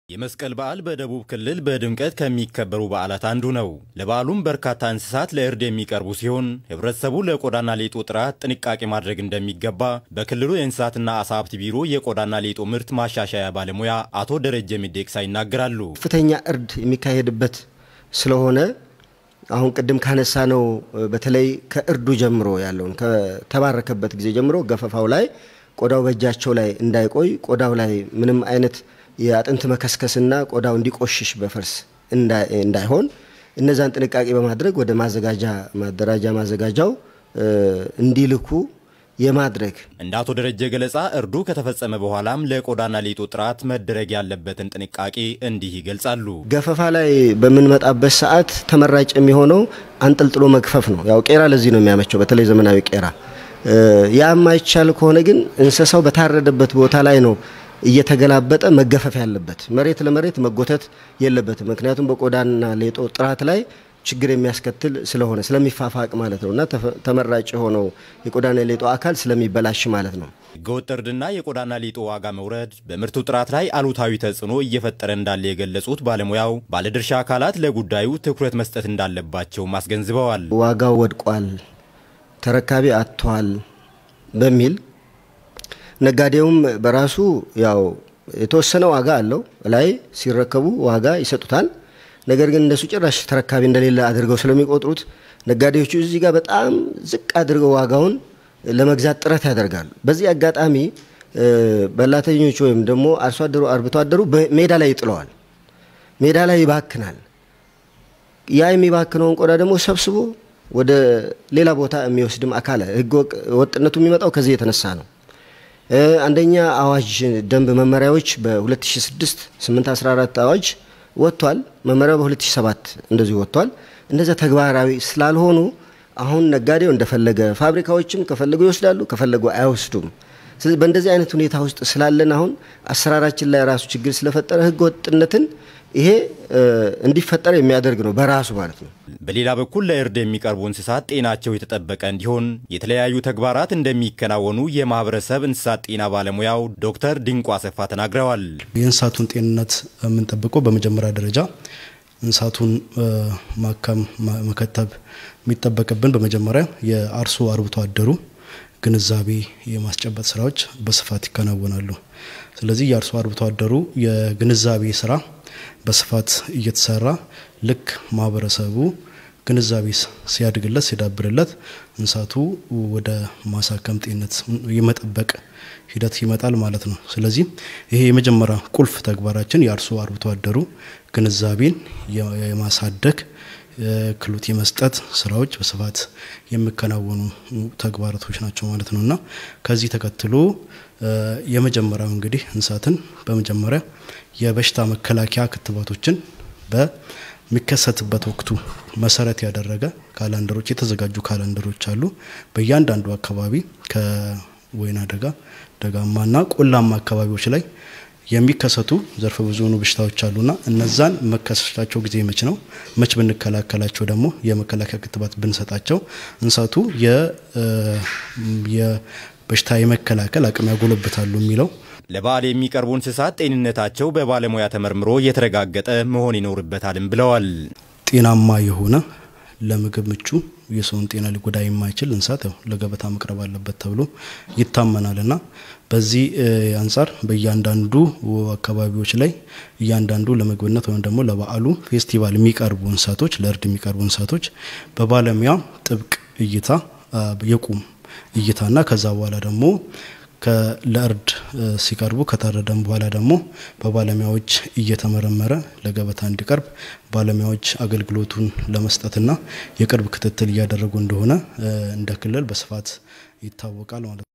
የመስቀል በዓል በደቡብ ክልል በድምቀት ከሚከበሩ በዓላት አንዱ ነው። ለበዓሉም በርካታ እንስሳት ለእርድ የሚቀርቡ ሲሆን ሕብረተሰቡ ለቆዳና ሌጦ ጥራት ጥንቃቄ ማድረግ እንደሚገባ በክልሉ የእንስሳትና አሳ ሀብት ቢሮ የቆዳና ሌጦ ምርት ማሻሻያ ባለሙያ አቶ ደረጀ ሚዴቅሳ ይናገራሉ። ከፍተኛ እርድ የሚካሄድበት ስለሆነ አሁን ቅድም ካነሳ ነው በተለይ ከእርዱ ጀምሮ ያለውን ከተባረከበት ጊዜ ጀምሮ ገፈፋው ላይ ቆዳው በእጃቸው ላይ እንዳይቆይ ቆዳው ላይ ምንም አይነት የአጥንት መከስከስና ቆዳው እንዲቆሽሽ በፈርስ እንዳይሆን እነዛን ጥንቃቄ በማድረግ ወደ ማዘጋጃ ማደራጃ ማዘጋጃው እንዲልኩ የማድረግ እንደ አቶ ደረጀ ገለጻ እርዱ ከተፈጸመ በኋላም ለቆዳና ሌጦ ጥራት መደረግ ያለበትን ጥንቃቄ እንዲህ ይገልጻሉ። ገፈፋ ላይ በምንመጣበት ሰዓት ተመራጭ የሚሆነው አንጠልጥሎ መግፈፍ ነው። ያው ቄራ ለዚህ ነው የሚያመቸው፣ በተለይ ዘመናዊ ቄራ። ያ የማይቻል ከሆነ ግን እንስሳው በታረደበት ቦታ ላይ ነው እየተገላበጠ መገፈፍ ያለበት። መሬት ለመሬት መጎተት የለበትም። ምክንያቱም በቆዳና ሌጦ ጥራት ላይ ችግር የሚያስከትል ስለሆነ ስለሚፋፋቅ ማለት ነው እና ተመራጭ የሆነው የቆዳና ሌጦ አካል ስለሚበላሽ ማለት ነው። ህገወጥ እርድና የቆዳና ሌጦ ዋጋ መውረድ በምርቱ ጥራት ላይ አሉታዊ ተጽዕኖ እየፈጠረ እንዳለ የገለጹት ባለሙያው ባለድርሻ አካላት ለጉዳዩ ትኩረት መስጠት እንዳለባቸውም አስገንዝበዋል። ዋጋው ወድቋል፣ ተረካቢ አጥቷል በሚል ነጋዴውም በራሱ ያው የተወሰነ ዋጋ አለው ላይ ሲረከቡ ዋጋ ይሰጡታል። ነገር ግን እንደሱ ጭራሽ ተረካቢ እንደሌለ አድርገው ስለሚቆጥሩት ነጋዴዎቹ እዚህ ጋር በጣም ዝቅ አድርገው ዋጋውን ለመግዛት ጥረት ያደርጋሉ። በዚህ አጋጣሚ በላተኞቹ ወይም ደግሞ አርሶ አደሩ አርብቶ አደሩ ሜዳ ላይ ይጥለዋል። ሜዳ ላይ ይባክናል። ያ የሚባክነውን ቆዳ ደግሞ ሰብስቦ ወደ ሌላ ቦታ የሚወስድም አካል ህገ ወጥነቱ የሚመጣው ከዚህ የተነሳ ነው። አንደኛ አዋጅ ደንብ መመሪያዎች በ2006 814 አዋጅ ወጥቷል። መመሪያው በ2007 እንደዚሁ ወጥቷል። እነዚያ ተግባራዊ ስላልሆኑ አሁን ነጋዴው እንደፈለገ ፋብሪካዎችም ከፈለጉ ይወስዳሉ፣ ከፈለጉ አይወስዱም። ስለዚህ በእንደዚህ አይነት ሁኔታ ውስጥ ስላለን አሁን አሰራራችን ላይ ራሱ ችግር ስለፈጠረ ህገ ወጥነትን ይሄ እንዲፈጠር የሚያደርግ ነው በራሱ ማለት ነው። በሌላ በኩል ለእርድ የሚቀርቡ እንስሳት ጤናቸው የተጠበቀ እንዲሆን የተለያዩ ተግባራት እንደሚከናወኑ የማህበረሰብ እንስሳት ጤና ባለሙያው ዶክተር ድንቁ አሰፋ ተናግረዋል። የእንስሳቱን ጤንነት የምንጠብቀው በመጀመሪያ ደረጃ እንስሳቱን ማከም፣ መከተብ የሚጠበቅብን በመጀመሪያ የአርሶ አርብቶ አደሩ ግንዛቤ የማስጨበጥ ስራዎች በስፋት ይከናወናሉ። ስለዚህ የአርሶ አርብቶ አደሩ የግንዛቤ ስራ በስፋት እየተሰራ ልክ ማህበረሰቡ ግንዛቤ ሲያድግለት ሲዳብርለት እንስሳቱ ወደ ማሳከም ጤንነት የመጠበቅ ሂደት ይመጣል ማለት ነው። ስለዚህ ይሄ የመጀመሪያ ቁልፍ ተግባራችን የአርሶ አርብቶ አደሩ ግንዛቤን የማሳደግ ክህሎት የመስጠት ስራዎች በስፋት የሚከናወኑ ተግባራቶች ናቸው ማለት ነው እና ከዚህ ተከትሎ የመጀመሪያው እንግዲህ እንስሳትን በመጀመሪያ የበሽታ መከላከያ ክትባቶችን በሚከሰትበት ወቅቱ መሰረት ያደረገ ካላንደሮች የተዘጋጁ ካላንደሮች አሉ። በእያንዳንዱ አካባቢ ከወይና ደጋ ደጋማና ቆላማ አካባቢዎች ላይ የሚከሰቱ ዘርፈ ብዙ የሆኑ በሽታዎች አሉና እነዛን መከሰታቸው ጊዜ መች ነው፣ መች ብንከላከላቸው ደግሞ የመከላከያ ክትባት ብንሰጣቸው እንስሳቱ የበሽታ የመከላከል አቅም ያጎለብታሉ የሚለው ለበዓል የሚቀርቡ እንስሳት ጤንነታቸው በባለሙያ ተመርምሮ የተረጋገጠ መሆን ይኖርበታልም ብለዋል። ጤናማ የሆነ ለምግብ ምቹ የሰውን ጤና ሊጎዳ የማይችል እንስሳት ያው ለገበታ መቅረብ አለበት ተብሎ ይታመናልና በዚህ አንጻር በእያንዳንዱ አካባቢዎች ላይ እያንዳንዱ ለምግብነት ወይም ደግሞ ለበዓሉ ፌስቲቫል የሚቀርቡ እንስሳቶች ለእርድ የሚቀርቡ እንስሳቶች በባለሙያ ጥብቅ እይታ የቁም እይታና ከዛ በኋላ ደግሞ ለእርድ ሲቀርቡ ከታረደም በኋላ ደግሞ በባለሙያዎች እየተመረመረ ለገበታ እንዲቀርብ ባለሙያዎች አገልግሎቱን ለመስጠትና የቅርብ ክትትል እያደረጉ እንደሆነ እንደ ክልል በስፋት ይታወቃል ማለት ነው።